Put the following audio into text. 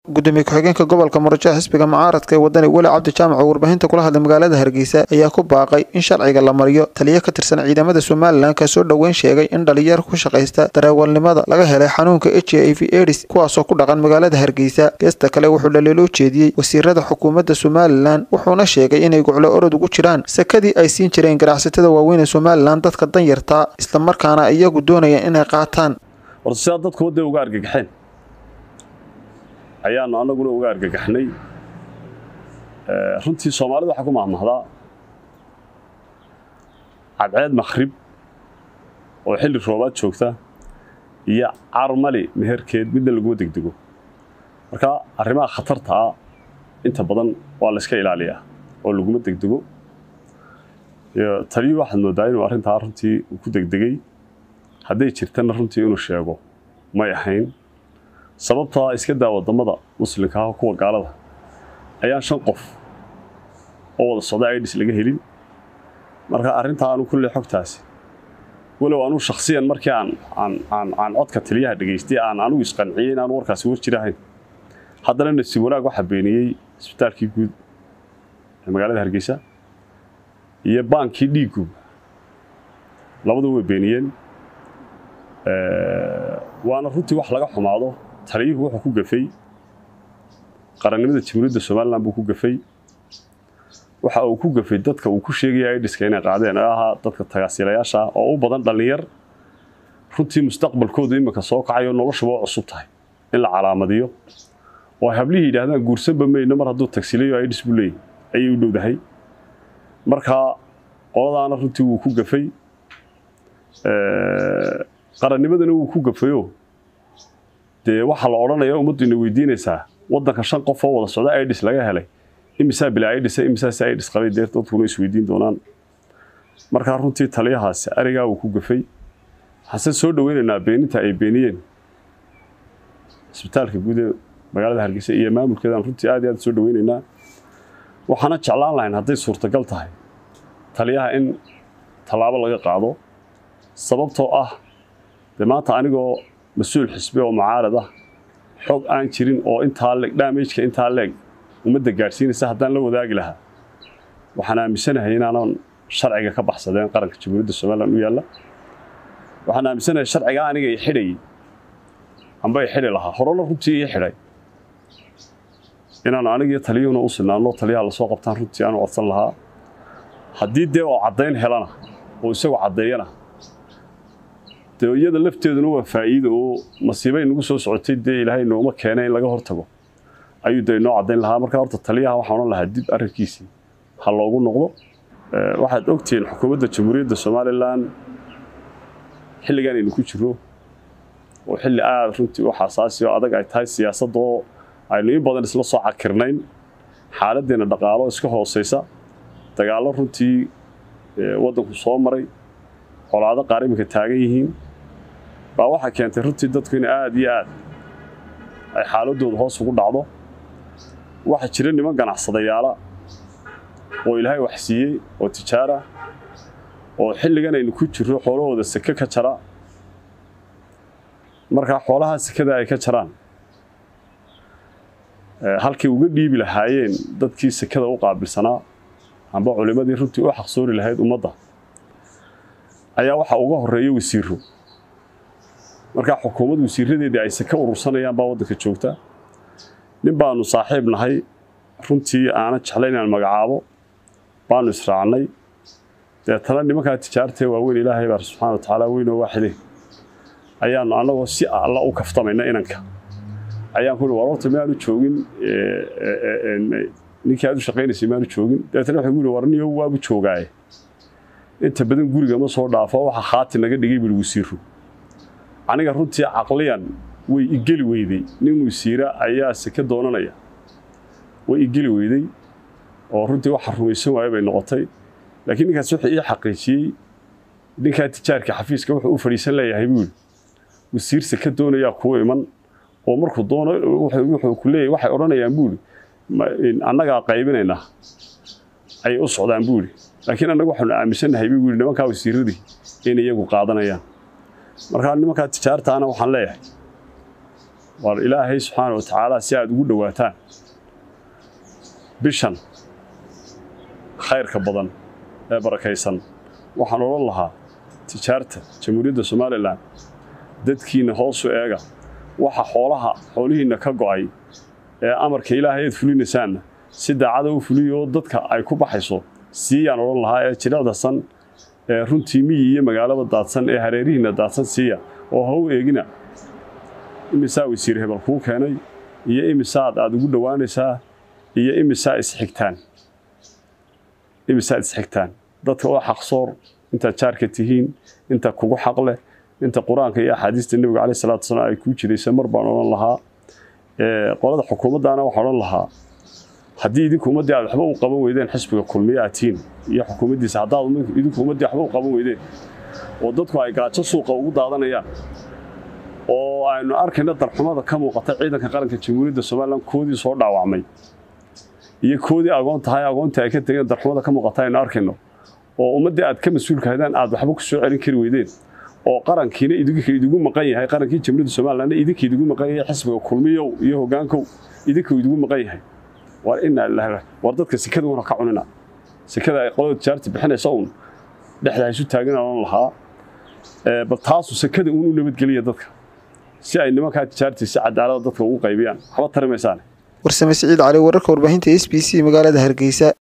gudoomiye ku-xigeenka gobolka murashaha xisbiga mucaaradka ee wadani weli cabdi jaamac oo warbaahinta kula hadlay magaalada hargeysa ayaa ku baaqay in sharciga la mariyo taliyo ka tirsan ciidamada somalilan kaasoo dhoweyn sheegay in dhalinyar ku shaqaysta dareewalnimada laga helay xanuunka h i v edis kuwaasoo ku dhaqan magaalada hargeysa geesta kale wuxuu dhaliilo jeediyey wasiirada xukuumadda somalilan wuxuuna sheegay inay guclo orod ugu jiraan sakadii ay siin jireen ganacsatada waaweyn ee somalilan dadka danyartaa islamarkaana iyagu doonaya inay qaataan horta sidaa dadku wadda uga argagaxeen ayaanu annaguna uga argagaxnay runtii soomaalida waxaa ku mahmahdaa cadceed makhrib oo xilli roobaad joogta iyo carmali meherkeed midna laguma degdego marka arrimaha khatartaa inta badan waa la iska ilaaliyaa oo laguma degdego taliyu waxaad moodaa inuu arrintaa runtii uu ku degdegay hadday jirtana runtii inuu sheego may ahayn sababtaa iska daa wadamada muslimka ah kuwa gaalada ayaan shan qof oo wada socda idis laga helin marka arrintaa anu kulle xogtaasi walow anuu shakhsiyan markii aan aan aan aan codka taliyaha dhegaystay aan anugu isqanciyey in aanu warkaasi war jirahayn haddana nasiib wanaag waxaa beeniyey isbitaalkii guud ee magaalada hargeysa iyo baankii dhiiggu labadu way beeniyeen waana runtii wax laga xumaado taliyuhu wuxuu ku gafay qarannimada jamhuuriyadda somalilan buu ku gafay waxa uu ku gafay dadka uu ku sheegaya idhiska inay qaadeen ee ahaa dadka tagaasiilayaasha ah oo u badan dhallinyar runtii mustaqbalkoodu iminka soo kacayo noloshuba u cusub tahay in la calaamadiyo oo ay hablihii yidhaahdaan guursanba mayno mar hadduu tagsiilayo idhis buu leeyahy ayay u dhowdahay marka qoladaana runtii wuu ku gafay qarannimadana wuu ku gafayo dee waxaa la odhanaya ummaddu ina weydiinaysaa waddanka shan qof oo wada socda idis laga helay imisaa bilaa idhisa imisaas idhis qabay dee dadkuna isweydiin doonaan markaa runtii taliyahaasi arigaa wuu ku gafay waxaanse soo dhoweynaynaa beeninta ay beeniyeen isbitaalka guud ee magaalada hargeysa iyo maamulkeedaan runtii aad iyo aad soo dhoweynaynaa waxaana jeclaan lahayn hadday suurtagal tahay taliyaha in tallaabo laga qaado sababtoo ah dee maanta anigoo mas-uul xisbi oo mucaarad ah xog aan jirin oo intaa leeg daamajka intaa leeg ummadda gaadhsiinaysa haddaan la wadaagi lahaa waxaan aaminsanahay inaanan sharciga ka baxsadeen qaranka jamhuuriyadda somalilan u yaalla waxaan aaminsanahay sharciga aniga i xidhayay amba i xidhi lahaa horena runtii ii xidhay inaanu anigiyo taliyuhuna u sinaanno taliyaha lasoo qabtaan runtii aanu codsan lahaa haddii dee oo caddayn helana oo isagu caddeeyana dee iyada lafteeduna waa faa'iido oo masiibay nagu soo socotay dee ilaahay nooma keenay in laga hortago ayuu dee inoo caddayn lahaa marka horta taliyaha waxaan odhan lahaa dib arrinkiisii ha loogu noqdo waxaad ogtihiin xukuumadda jamhuuriyadda somalilan xilligan aynu ku jirro oo xilli aada runtii u xasaasi oo adag ay tahay siyaasadda oo aynu in badan isla soo cakirnayn xaaladdeena dhaqaalo iska hoosaysa dagaallo runtii waddanku soo maray colaado qaar iminka taagan yihiin baa waxaa keentay runtii dadku in aada iyo aad ay xaaladooda hoos ugu dhacdo waxaa jira niman ganacsadayaala oo ilaahay wax siiyey oo tijaara oo xilligan aynu ku jirro xoolahooda seke ka jara markaa xoolaha sekada ay ka jaraan halkay uga dhiibi lahaayeen dadkii sekada u qaabilsanaa amba culimmadii runtii u xaqsoori lahayd ummadda ayaa waxaa uga horeeya wasiiro markaa xukuumad wasiiradeedii ay seke urursanayaan baa waddanka joogta nin baanu saaxiib nahay runtii aana jeclay inaan magacaabo baanu israacnay deetana nimankaa tijaartee waaweyn ilaahay baa subxana wa tacaala weynoo waaxide ayaanu annagoo si alla u kaftamayna inanka ayaan ku war horta miyaanu joogin ninkii aad u shaqaynaysay miyaanu joogin deetana waxay gu war niyo waabu joogaaye inta badan guriga ma soo dhaafo waxa khaati naga dhigay bil wasiiru aniga runtii caqliyan way igeli weyday nin wasiira ayaa seke doonanaya way igeli weyday oo runtii waxa rumaysan waayo bay noqotay laakiin ninkaas wuxuu ii xaqiijiyey ninkaa tijaarka xafiiska wuxuu u fadhiisan leeyahay buu yidhi wasiir seke doonayaa kuu iman oo markuu doono wuxuu ku leeyahay waxay odhanayaan buu yidhi annagaa qaybinaynaa ayay u socdaan buu yidhi laakiin annagu waxaanu aaminsannahay buu yidhi nimankaa wasiiradii in iyagu qaadanayaan markaa nimankaa tijaartaana waxaan leeyahay waar ilaahay subxaana wa tacaala si aad ugu dhowaataan bishan khayrka badan ee barakaysan waxaan odhan lahaa tijaarta jamhuuriyadda somalilan dadkiinna hoosu eega waxa xoolaha xoolihiinna ka go'ay ee amarka ilaahay aad fulinaysaanna si daacada u fuliyo dadka ay ku baxayso siiyaan odhan lahaa ee jilicdasan ee runtii miyi iyo magaalada daadsan ee hareerihiinna daadsan siiya oo ha u eegina imisaa wasiir hebel kuu keenay iyo imisaad aad ugu dhowaanaysaa iyo imisaa isxigtaan imisaa isxigtaan dadka oo xaqsoor intaad jaarka tihiin inta kugu xaq leh inta qur-aanka iyo axaadiista nebiga caleyh salatu wasalaam ay kuu jiraysa mar baan odhan lahaa qolada xukuumaddaana waxaan odhan lahaa haddii idinku ummaddii aad waxba u qaban weydeen xisbiga kulmiye aad tihiin iyo xukuumaddiisa haddaad idinku ummaddii waxba u qaban weydeen oo dadku ay gaajo suuqa ugu daadanayaan oo aynu arkayna darxumada ka muuqata ciidanka qaranka jamhuuriyadda somalilan koodii soo dhaawacmay iyo koodii agoon tahay agoontii ay ka tegeen darxumada ka muuqata aynu arkayno oo ummaddii aad ka mas-uulka haydaan aad waxba ku soo celin kari weydeen oo qarankiina idinka idigu maqan yahay qarankii jamhuuriyadda somalilanna idinka idigu maqan yahay xisbiga kulmiyow iyo hoggaankow idinka idigu maqan yahay war inaa lillahi war dadka sekada una ka cunina sekada ay qolada tijaarta bixinaysa uun dhexda isu taagin oon lahaa bal taasu sekada uun u nabadgeliya dadka si ay nimankaa tijaartii si cadaalada dadka ugu qaybiyaan waxba tari maysaane warsame siciid cali wararka warbaahinta s b c magaalada hargeysa